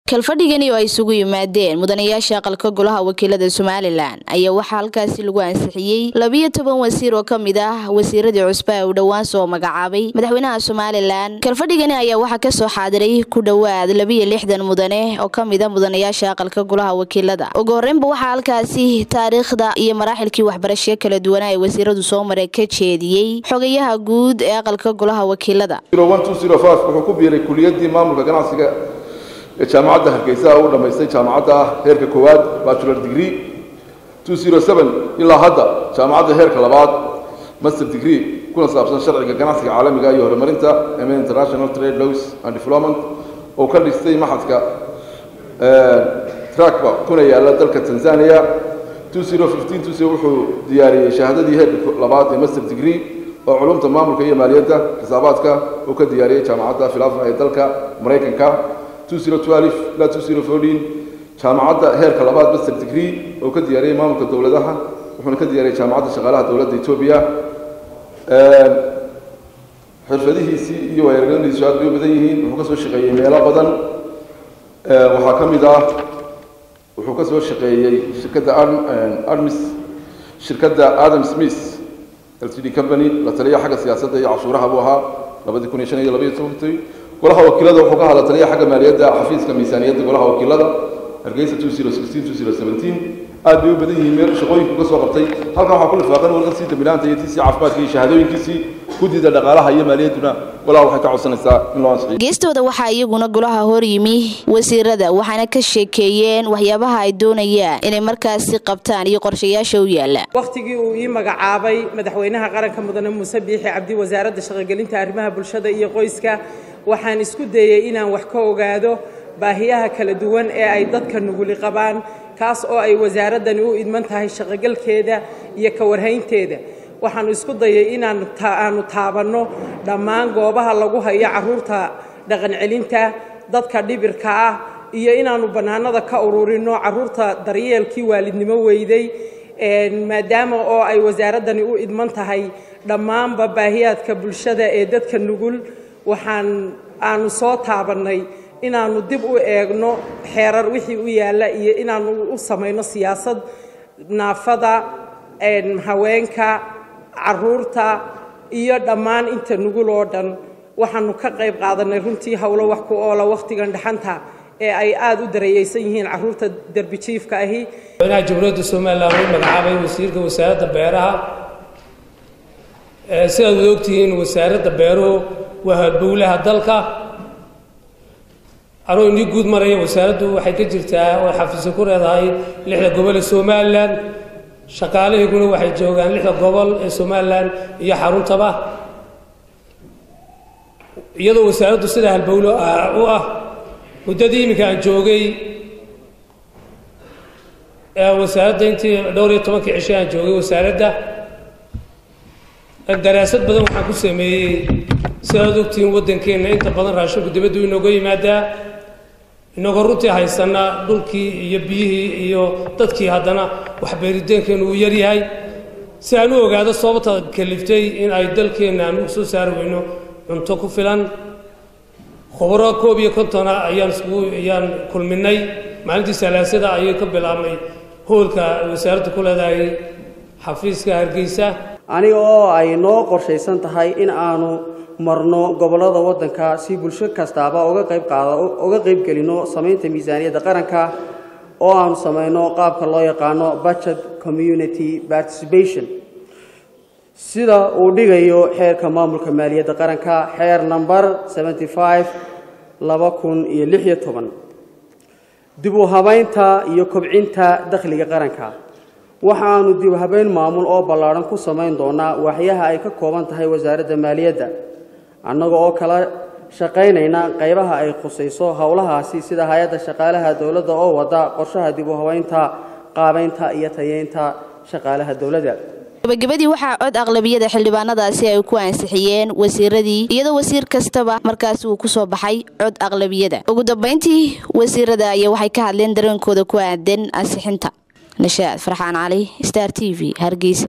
kalfadhigani oo ay isugu yimaadeen mudanayaasha aqalka golaha wakiilada somalilan ayaa waxaa halkaasi lagu ansixiyey labiyo toban wasiir oo kamid ah wasiiradii cusba ee uu dhowaan soo magacaabay madaxweynaha somalilan kalfadhigani ayaa waxaa kasoo xaadiray ku dhowaad labiyo lixdan mudane oo kamid a mudanayaasha aqalka golaha wakiilada ugu horeynba waxaa halkaasi taariikhda iyo maraaxilkii waxbarasho kala duwanaa ee wasiiradu soo maray ka jeediyey xogayaha guud ee aqalka golaha wakiilada wuxuu ku biiray kuliyadii maamulka ganacsiga ee jaamacadda hargeysa u dhammaystay jaamacadda heerka koowaad bachelor degree ilaa hadda jaamacadda heerka labaad master degree kuna saabsan sharciga ganacsiga caalamiga iyo horumarinta m international trade laws and development oo ka dhistay maxadka trakba kuna yaala dalka tanzania wuxuu diyaariyey shahaadadii heerka labaad ee master degree oo culumta maamulka iyo maaliyadda xisaabaadka uu ka diyaariyey jaamacadda filafa ee dalka maraykanka ilaa jaamacadda heerka labaad master degree oo ka diyaariyey maamulka dowladaha wuxuuna ka diyaariyey jaamacadda shaqaalaha dowladda etoobiya xirfadihiisii iyo waayaragadiisu aad bay u badan yihiin wuxuu ka soo shaqeeyey meelo badan waxaa ka mid ah wuxuu ka soo shaqeeyey shirkadda armis shirkadda adam smith ltd company la taliya xagga siyaasadda iyo cashuuraha buu ahaa labadii kun iyo shan iyo labaiyo tobankii golaha wakiilada wuxuu ka hadla taliya xagga maaliyadda xafiiska miisaaniyadda golaha wakiilada hargeysa aad bay u badan yihiin meel shaqooyinku ka soo qabtay halkan waxaa ku lifaaqan warqadii dambilaanta iyo tiisii caafimaadka iyo shahaadooyinkiisii guddida dhaqaalaha iyo maaliyadduna golaha waxay ka codsanaysaa in loo ansixiyo geestooda waxaa iyaguna golaha hor yimi wasiirada waxaana ka sheekeeyeen waxyaabaha ay doonayaan inay markaasi qabtaan iyo qorshayaasha u yaala wakhtigii uu ii magacaabay madaxweynaha qaranka mudane muuse biixi cabdi wasaaradda shaqogelinta arrimaha bulshada iyo qoyska waxaan isku dayey inaan wax ka ogaado baahiyaha kala duwan ee ay dadka nuguli qabaan kaas oo ay wasaaraddani u idman tahay shaqogalkeeda iyo ka warhaynteeda waxaannu isku dayay inaan aanu taabanno dhammaan goobaha lagu hayo carruurta dhaqancelinta dadka dhibirka ah iyo inaannu bannaanada ka ururinno carruurta daryeelkii waalidnimo weyday maadaama oo ay wasaaraddani u idman tahay dhammaanba baahiyaadka bulshada ee dadka nugul waxaan aanu soo taabannay inaannu dib u eegno xeerar wixii u yaalla iyo inaannu u samayno siyaasad naafada haweenka caruurta iyo dhammaan inta nugul oo dhan waxaannu ka qayb qaadannay runtii howlo wax ku oola wakhtigan dhaxanta ee ay aada u darayeysan yihiin carruurta derbijiifka ahi madaxweynaha jamhuuriyadda somalilan uu magacaabay wasiirka wasaaradda beeraha sidaad wada ogtihiin wasaaradda beeruhu waa halbowlaha dalka anuu inii guud maraya wasaaraddu waxay ka jirtaa oo xafiisyo ku leedahay lixda gobol ee somalilan shaqaalahayguna waxay joogaan lixda gobol ee somalilan iyo xaruntaba iyadoo wasaaraddu sidaa halbowlo u ah muddadii iminka aan joogay wasaaradda intii dhowr iyo tobankii cisho aan joogay wasaaradda daraasad badan waxaan ku sameeyey sidaad ogtihiin waddankeenna inta badan raashinku dibaddu inooga yimaadaa inagoo runtii haysana dhulkii iyo biyihii iyo dadkii haddana waxbeerideenkeenu uu yaryahay si aan u ogaado sababta kaliftay in ay dalkeenna aan u soo saari weyno cunto ku filan khubro koob iyo kontona ayaan iskugu ayaan kulminay maalintii salaasada ayay ka bilaabnay hoolka wasaaradda ku leedahay xafiiska hargeysa aniga oo ay noo qorshaysan tahay in aanu marno gobollada waddanka si bulsho kastaaba uga qayb qaada uga qayb gelino samaynta miisaaniyadda qaranka oo aanu samayno qaabka loo yaqaano budget community participation sida uu dhigayo xeerka maamulka maaliyadda qaranka xeer number seventy five laba kun iyo lix iyo toban dib u habaynta iyo kobcinta dakhliga qaranka waxaanu dib habeyn maamul oo ballaadhan ku samayn doonaa waxyaha ay ka kooban tahay wasaaradda maaliyadda annaga oo kala shaqaynayna qaybaha ay khusayso howlahaasi sida hay-adda shaqaalaha dowladda oo wada qorshaha dib u habaynta qaabaynta iyo tayeynta shaqaalaha dowladda gabagabadii waxaa cod aqlabiyada xildhibaanadaasi ay ku ansixiyeen wasiiradii iyadoo wasiir kastaba markaasi uu kusoo baxay cod aqlabiyada ugu dambeyntii wasiirada ayaa waxay ka hadleen dareenkooda ku aadan ansixinta nashaad farxaan cali star t v hargeysa